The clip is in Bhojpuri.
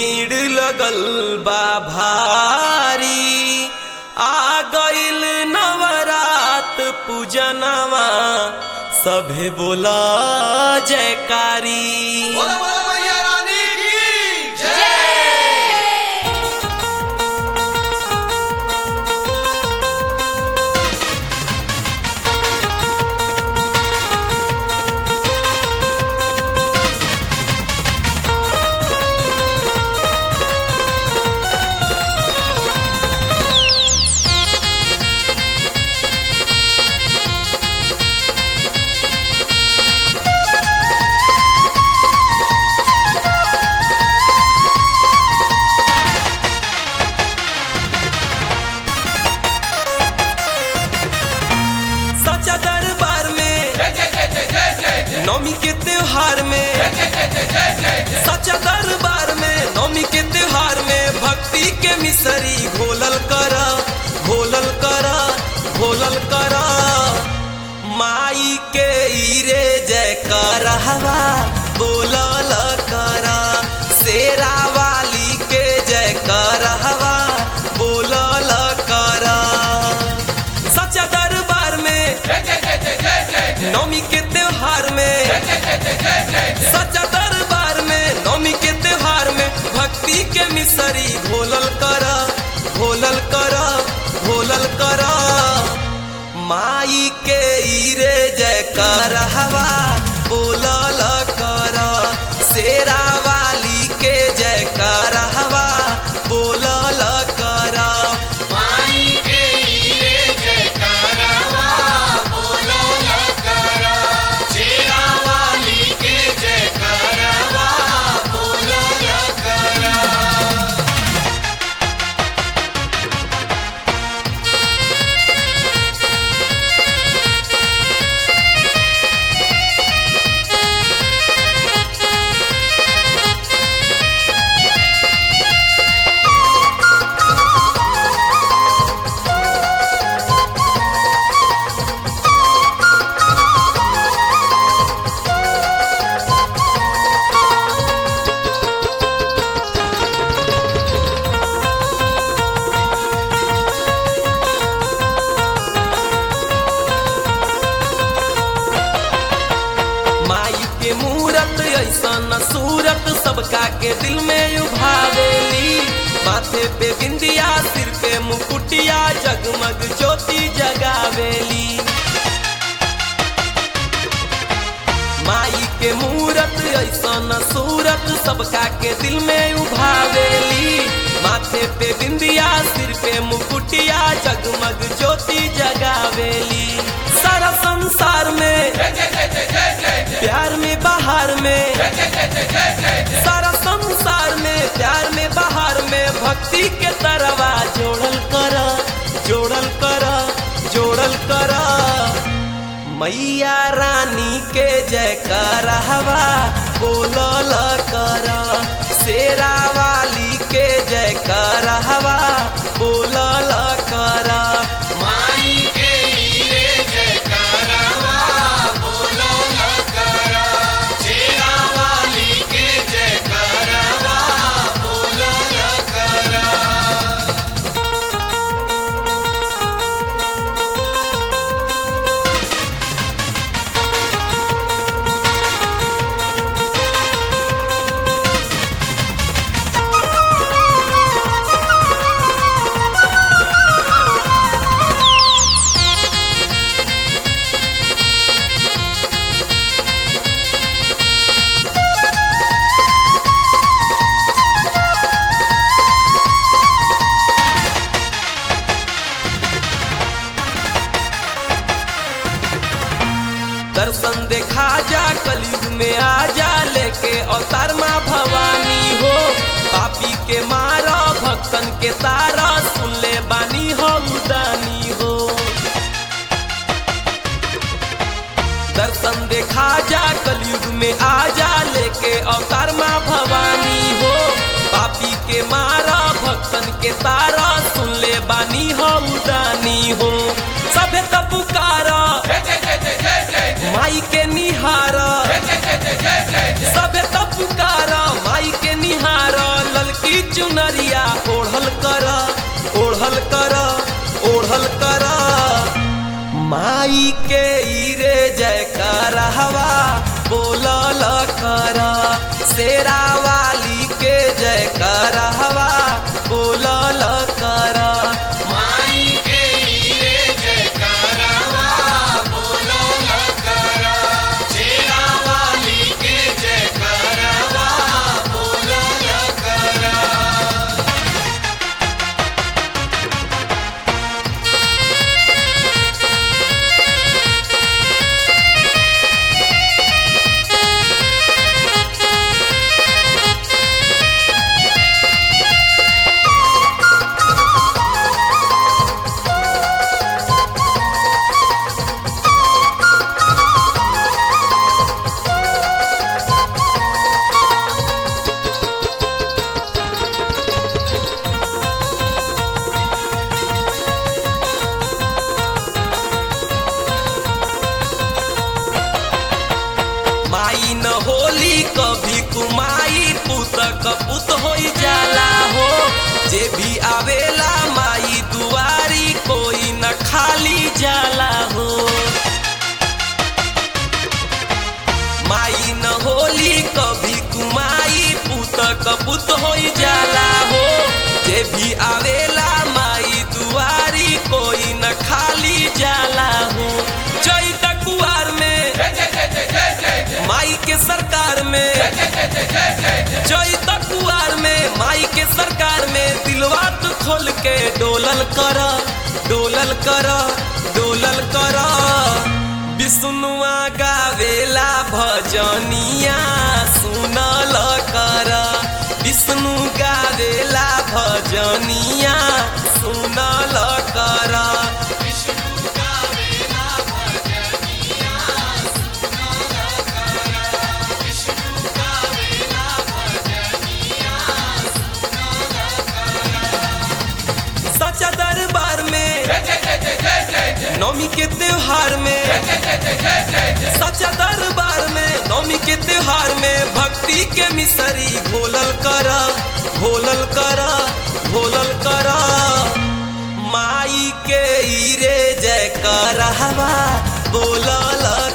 भीड़ लगल बा भारी आ गइल नवरात पूजनवा सभे बोला जयकारी बोलो बोलो मैया रानी की जय सच्चा दरबार में नौमी के त्योहार में सच्चा दरबार में नौमी के त्योहार में भक्ति के मिसरी घोलल कर घोलल कर घोलल कर माई के ईरे जय कर हवा बोलल कर शेरा वाली के जय कर हवा बोलल कर सच्चा दरबार में नौमी के त्योहार में सच्चा दरबार में नौमी के त्योहार में भक्ति के मिसरी घोलल कर घोलल कर घोलल कर माई के ईरे जय कर हवा बोलल कर शेरा वाली के जय कर हवा बोलल कर माई के हीरे जयकारवा बोलो लकरा शेरा वाली के जयकारवा बोलो लकरा माई के मूरत ऐसन सूरत सबका के दिल में उभावेली माथे पे बिंदिया सिर पे मुकुटिया जगमग ज्योति जगावेली माई के मूरत ऐसन सूरत सबका के दिल में उभावेली माथे पे बिंदिया सिर पे मुकुटिया जगमग ज्योति जगावेली सारा संसार में प्यार में बाहर में सारा संसार में प्यार में बाहर में भक्ति के तरवा जोड़ल कर जोड़ल कर जोड़ल कर मैया रानी के जय कर हवा बोलल कर शेरा वाली के जय कर हवा बोलल कर माई के हीरे जयकारवा बोलो लकरा शेरा वाली के जयकारवा बोलो लकरा दर्शन देखा जा कलयुग में आ जा लेके अवतार माँ भवानी हो पापी के मारा भक्तन के तारा सुन ले बानी हो उदानी हो दर्शन देखा जा कलयुग में आ जा लेके अवतार माँ भवानी हो पापी के मारा भक्तन के तारा सुन ले बानी हो उदानी हो सभे तब पुकारा माई के निहारा सबे तब पुकारा माई के निहारा ललकी चुनरिया ओढ़ल कर ओढ़ल कर ओढ़ल कर माई के ईरे जयकार हवा बोलल कर शेरा वाली के जयकार हवा बोलल कर माई के हीरे जयकारवा बोलो लकरा शेरा वाली के जयकारवा बोलो लकरा माई न होली कभी कुमाई पुत कपुत हो जाला हो जे भी आवेला माई दुआरी कोई न खाली जाला हो माई न होली कभी कुमाई पुत कपुत हो जाला हो जे भी आवेला माई दुआरी कोई न खाली जाला हो चैत कुआर में माई के सरकार में चैत कुआर में माई के सरकार में दिलवा तू खोल के डोलल कर डोलल कर डोलल कर विष्णुआ गावेला भजनिया सुनल कर विष्णु गावेला भजनिया सुनल कर सच्चा दरबार में नौमी के त्योहार में सच्चा दरबार में नौमी के त्योहार में भक्ति के मिसरी घोलल कर घोलल कर घोलल कर माई के ईरे जय कर बोलल